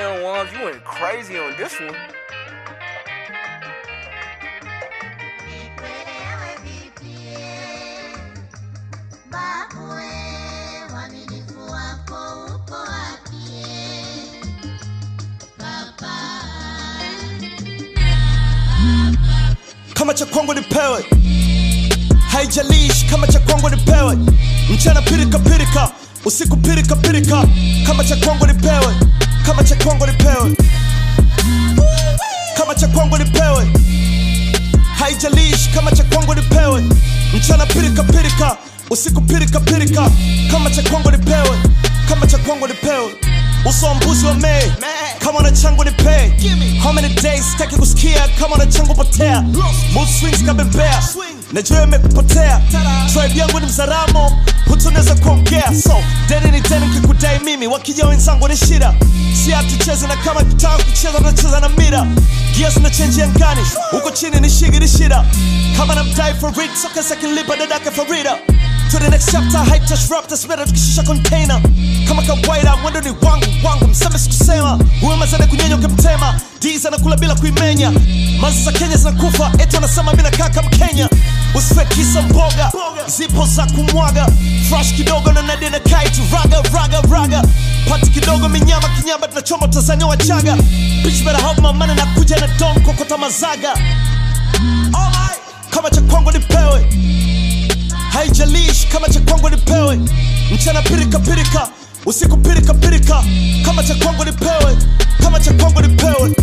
Goddamn Wams, you went crazy on this one. kama cha kwangu nipewe haijalishi kama cha kwangu nipewe mchana pirika pirika usiku pirika pirika kama cha kwangu nipewe kama cha kwangu nipewe kama cha kwangu nipewe haijalishi kama cha kwangu nipewe mchana pirika pirika usiku pirika pirika kama cha kwangu nipewe kama cha kwangu nipewe uso wa mbuzi wa mei kama na changu nipe how many days sitaki kusikia kama na changu potea mood swings kabembea najua imekupotea tribe yangu ni mzaramo hutunaweza kuongea so deni ni deni kikudai mimi wakija wenzangu ni shida si hatucheze na kama kitaka kucheza tunacheza na mira gears na change angani huko chini ni shigi ni shida kama na mdai for read soka sakilipa dadake farida to the next chapter hype touch rap that's better tukishusha container kama kawaida mwendo ni wangu wangu mseme sikusema huyo mazana kunyenyo kemtema diz anakula bila kuimenya mazi za kenya zinakufa eti anasema mi nakaa kama kenya usife kisa mboga zipo za kumwaga fresh kidogo na nadina kaitu raga raga raga pati kidogo minyama kinyama tunachoma tanzania wachaga bitch better help my money na kuja na don kokota mazaga Alright. kama cha kwangu nipewe haijalishi kama cha kwangu nipewe mchana pirika pirika usiku pirika pirika kama cha kwangu nipewe kama cha kwangu nipewe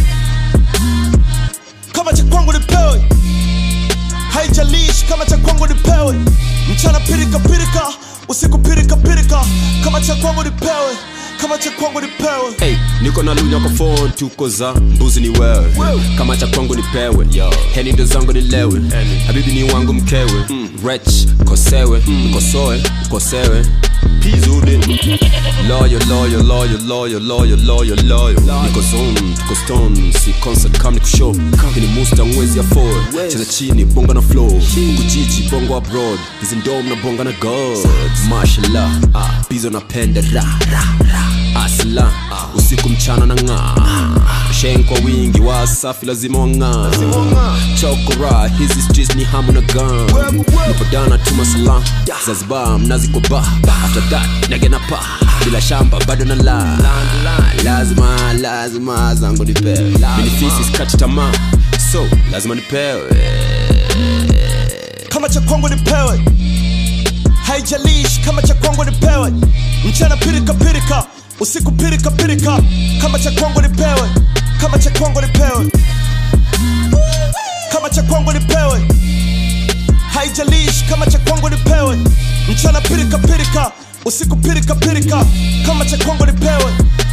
kama cha kwangu nipewe haijalishi kama cha kwangu nipewe mchana pirika pirika usiku pirika pirika kama cha kwangu nipewe kama cha kwangu nipewe Hey, niko na lunya kwa phone tuko za mbuzi ni wewe kama cha kwangu nipewe heni ndo zangu nilewe habibi ni wangu mkewe mm. rech kosewe mkosoe mkosewe pizuri loyo loyo loyo loyo loyo loyo loyo niko zone tuko stone si concert kam ni kushow kini musta mwezi ya forward cheza chini bonga na flow huku jiji bongo abroad hizi ndom na bonga na god mashallah bizo napenda ra ra ra asla usiku mchana na ng'aa shen kwa wingi wasafi lazima wang'aa chokora hizi streets ni hamu na gun nipadana tuma salam zanzibar mnazi kwa ba after that nagena pa bila shamba bado na la lazima lazima zangu nipewe minifisi skati tamaa so lazima nipewe kama cha kwangu nipewe haijalishi kama cha kwangu nipewe mchana pirika pirika usiku pirika pirika kama cha kwangu nipewe kama cha kwangu nipewe kama cha kwangu nipewe haijalishi kama cha kwangu nipewe mchana pirika pirika usiku pirika pirika kama cha kwangu nipewe